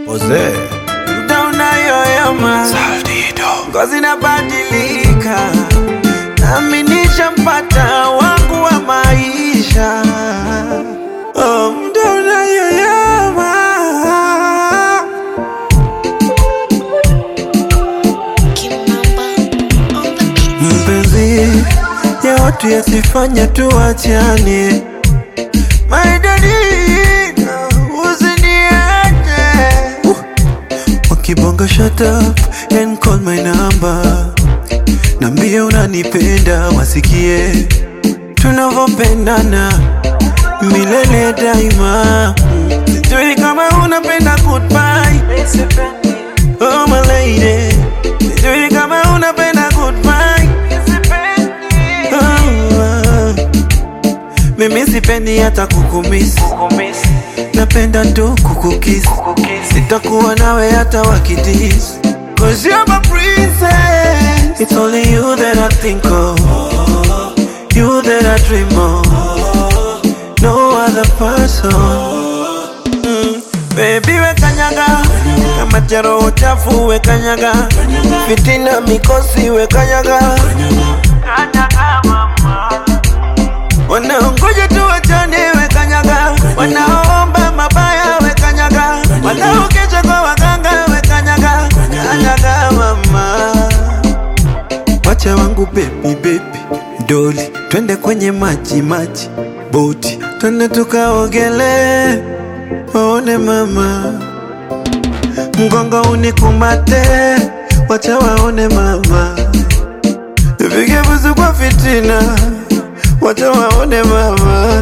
Jose muda unayoyoma, ngozi inabadilika, nami nishampata wangu wa maisha. Oh, muda unayoyoma mpenzi ya watu yasifanya tuachane, maidadina usiniache uh. Wakibonga shut up and call my number, nambie unanipenda, wasikie tunavyopendana milele daima. Mm. Sijui kama unapenda goodbye, oh my lady, sijui kama unapenda goodbye, oh, ah. Mimi sipendi hata kukumisi, napenda tu kukukisi, sitakuwa nawe hata wakidisi Cause you're my princess It's only you that I think of You that I dream of No other person mm. Baby we kanyaga Kama jaro chafu we kanyaga Fitina mikosi we kanyaga Kanyaga mama Wanaongoja tu wachane we kanyaga Wanaomba mabaya we kanyaga Wanaokeja kwa waganga we kanyaga Kanyaga mama Wacha wangu baby baby Doli twende kwenye maji maji Boti twende tukaogele Waone mama Mgongo unikumate Wacha waone mama Nipige busu kwa fitina Wacha waone mama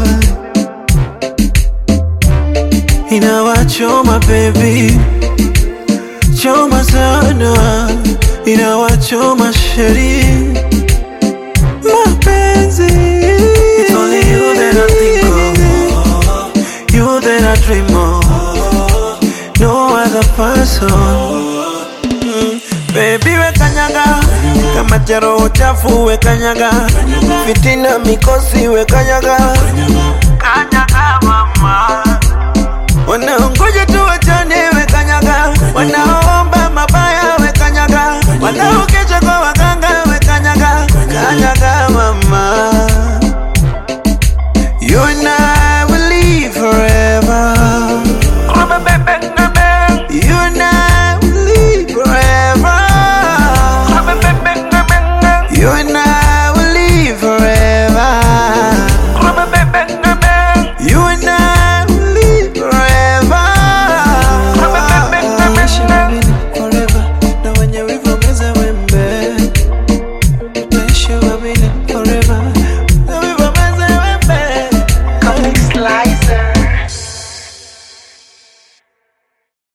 Inawachoma baby Choma sana Inawachoma sheri Mapenzi It's only you that I think of You that I dream of No other person Mm, Baby we kanyaga kama jaro chafu we kanyaga fitina mikosi we kanyaga kanyaga mama wanaongoja tu wacha